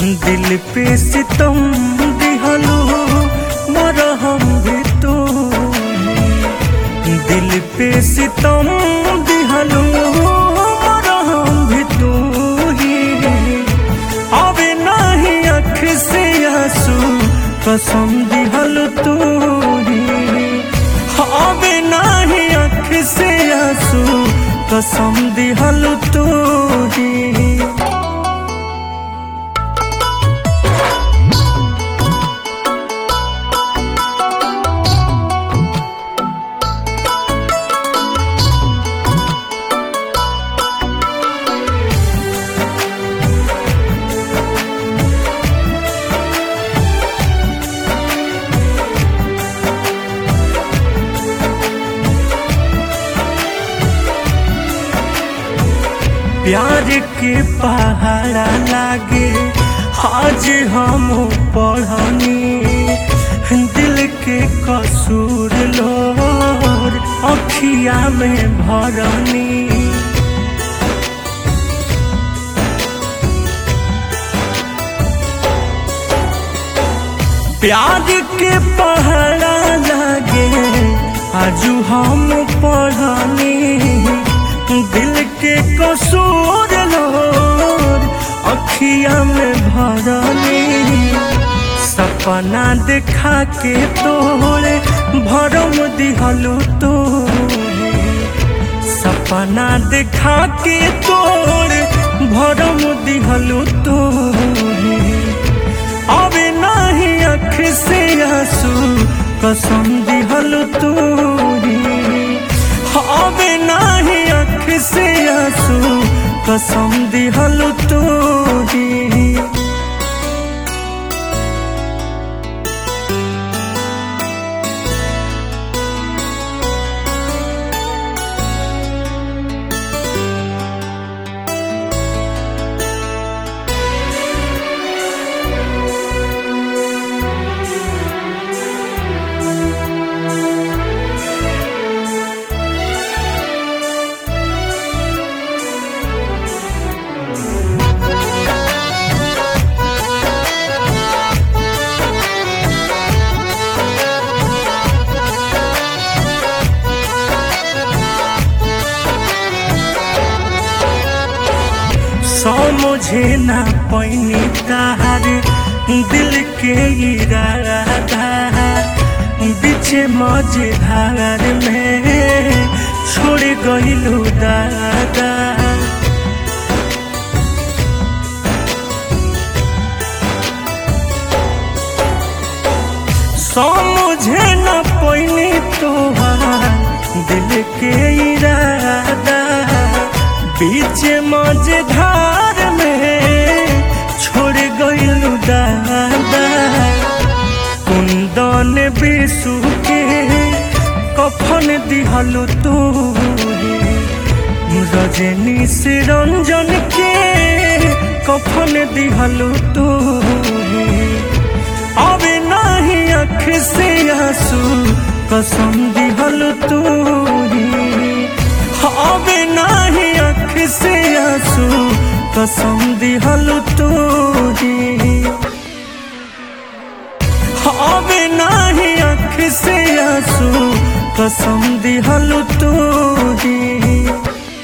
दिल पे सितम दिहलो मरहम भी तो दिल पे सितम दिहलो मरहम भी तो अबे नहीं अख से आंसू कसम दिहल तू अबे नहीं अख से आंसू कसम दिहल तू प्यार के पहाड़ा लागे आज हम पढ़नी दिल के कसूर लोर अखिया में भरनी प्यार के पहाड़ा लागे आजू हम पढ़नी दिल के कसूर लोर अखिया में भरनी सपना देखा के तोरे भरम दिहलो तोरे सपना देखा के तोरे भरम दिहलो तोरे अबे नहीं अख से आंसू कसम दिहलो तोरे अबे नाही अख से आंसू कसम दिहल तोरी सौ मुझे ना पैनी तार दिल के इरादा बीच मझधार में छोड़ गइलू दादा सौ मुझे न पैनी तोहार दिल के इरादा बीच मझधार में छोड़ गइलू दादा कुंदन बिसु के कफन दिहलु तोरे रजनी से रंजन के कफन दिहलु तोरे अबे नहीं अख से आंसू कसम दिहल तोरी अबे नहीं अख से आंसू कसम दिहल तोरी अबे नहीं अख से आंसू कसम दिहल तोरी